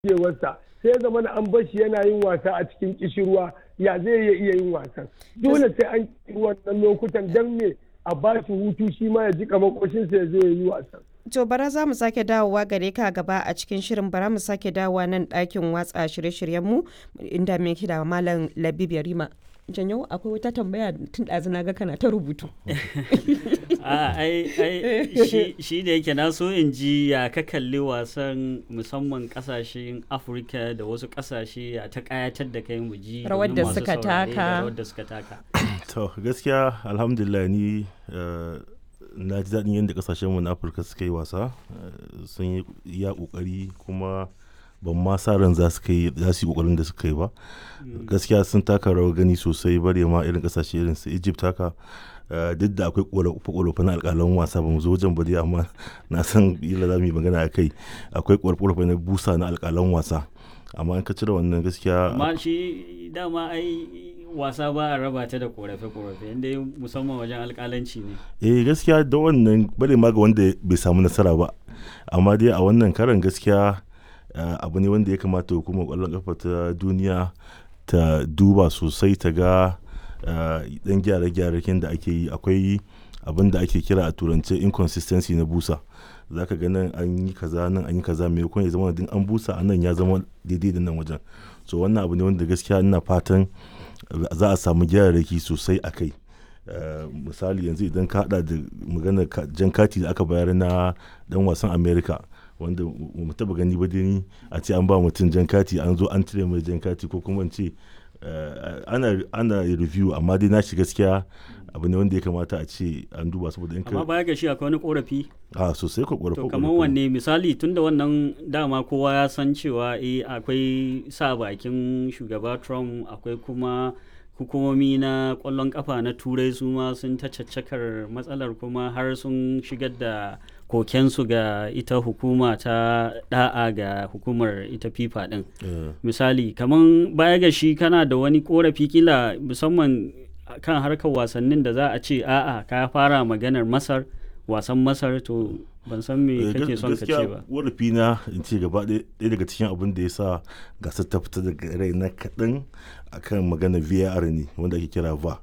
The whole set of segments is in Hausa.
gogewarsa sai zama na an bashi yana yin wasa a cikin kishirwa ya zai iya iya yin wasan dole sai an yi wannan lokutan don me a ba shi hutu shi ma ya jika makoshinsa ya zo ya yi wasan To bara za mu sake dawowa gare ka gaba a cikin shirin bara mu sake dawowa nan ɗakin watsa shirye-shiryenmu inda mai da malam Labib Yarima. Janyo akwai wata tambaya tun ɗazu na ga kana ta rubutu. a ai ai shi da yake na so in ji ya ka kalli wasan musamman kasashen afirka da wasu kasashe ya ta kayatar da kai mu ji Rawar da suka taka. rawar da suka taka to gaskiya alhamdulillah ni eh, na ji daɗin yadda ƙasashenmu na afirka suka yi wasa eh, sun yi iya ƙoƙari kuma ban ma sa ran za su kai za su yi ƙoƙarin da suka yi ba gaskiya sun taka rawar gani sosai bare ma irin ƙasashe irin su egypt haka eh, duk da akwai ƙorafe na alƙalan wasa ba mu zo wajen ba dai amma na san ila za mu yi magana a kai akwai ƙorafe na busa na alƙalan wasa amma in ka cire wannan gaskiya amma shi dama ai wasa ba a raba ta da korafe-korafe inda musamman wajen alkalanci ne eh gaskiya da wannan bare ma ga wanda bai samu nasara ba amma dai a wannan karan gaskiya eh, abu ne wanda ya kamata hukumar kwallon kafa ta duniya ta duba sosai ta ga eh, dan gyare-gyare da ake yi akwai abin da ake kira a turance inconsistency na busa za ka ga nan an yi kaza nan an yi kaza mai ya zama din an busa a nan ya zama daidai da nan wajen so wannan abu ne wanda gaskiya ina fatan za a samu gyararraki sosai a kai Uh, misali yanzu idan ka hada da maganar ka- jan kati da aka bayar na dan wasan america wanda mu taba gani ba dai a ce an ba mutum jan kati an zo an cire mai jan kati ko kuma in ce uh, ana ana review amma dai na shi gaskiya abu ne wanda ya kamata a ce an duba saboda in amma ka baya ga shi akwai wani korafi a sosai ko to kamar wanne misali tunda wannan dama kowa ya san cewa eh akwai sa bakin shugaba trump akwai kuma hukumomi na kwallon kafa na turai su ma sun ta caccakar matsalar kuma har sun shigar da kokensu ga ita hukuma ta da'a ga hukumar ita fifa din misali kamar baya ga shi kana da wani korafi kila musamman kan harkar wasannin da za a ce a'a ka fara maganar masar wasan masar to ban san me kake son ka ce ba warafi na in ce gaba ɗaya ɗaya daga cikin abin da ya sa gasar ta fita daga rai na kaɗan akan magana var ne wanda ake kira va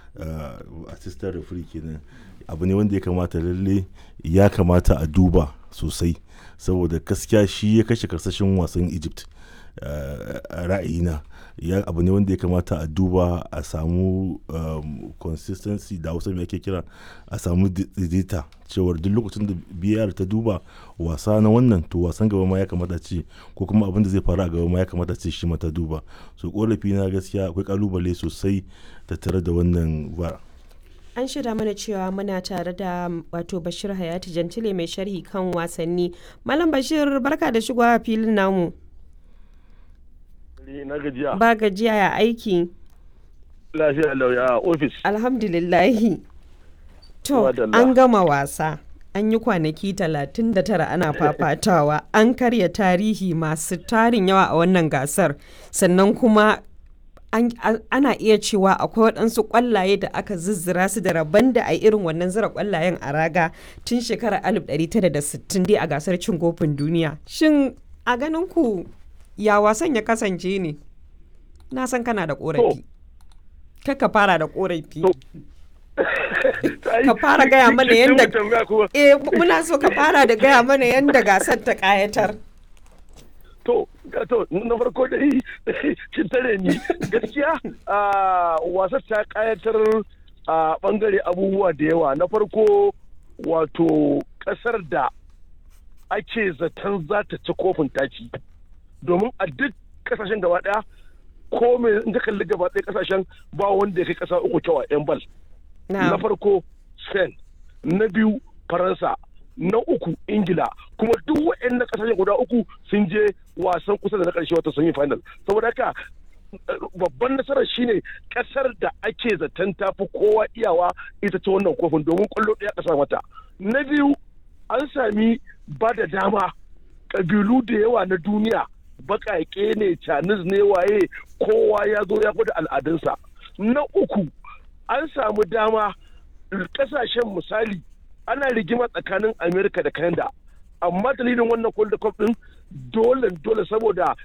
uh, assistant referee kenan abu ne wanda ya kamata lalle ya kamata a duba sosai saboda gaskiya shi ya kashe karsashin wasan egypt uh, a ra'ayina ya abu ne wanda ya kamata a duba a samu um, consistency da wasu ake kira a samu daidaita cewar duk lokacin da biyar ta duba wasa na wannan to wasan gaba ma ya kamata ce ko kuma abin da zai faru a gaba ma ya kamata ce shi mata duba so korafi na gaskiya akwai kalubale sosai tattare da wannan ba An shirya mana cewa muna tare da wato Bashir Hayati Jantile mai sharhi kan wasanni. Malam Bashir barka da shigowa filin namu. na gajiya Ba gajiya ya aiki. lafiya lauya a ofis Alhamdulillahi. To, Madalla. an gama wasa. An yi kwanaki 39 ana fafatawa. An karya tarihi masu tarin yawa a wannan gasar. Sannan kuma an- an- ana iya cewa akwai waɗansu ƙwallaye da aka zizzira su da rabon da a yi irin wannan zira ƙwallayen a raga tun shekarar 1960 dai a gasar cin kofin duniya. Shin a ganin ku ya wasan ya kasance ne? Na san kana da ƙorafi. Kaka fara da ƙorafi. Ka fara gaya mana yadda Eh muna so ka fara da gaya mana yadda gasar ta ƙayatar. to to na farko dai kin tare ni gaskiya a wasar ta kayatar a bangare abubuwa da yawa na farko wato kasar da ake zaton za ta ci kofin taci domin a duk kasashen gaba daya ko me in ka kalli gaba ɗaya kasashen ba wanda ya kai kasa uku kyau a yan bal na Na farko spain na biyu faransa na uku ingila kuma duk waɗannan ƙasashen guda uku sun je wasan kusa da na ƙarshe wata semi final saboda haka eh, babban nasarar shine ƙasar da ake zaton tafi kowa iyawa ita ce wannan kofin domin ƙwallo ɗaya ƙasa mata na biyu an sami ba da dama ƙabilu da yawa na duniya baƙaƙe ne canis ne waye kowa ya zo ya gwada al'adunsa na uku an samu dama kasashen misali ana rigima tsakanin amerika da canada amma dalilin wannan world cup din dole dole saboda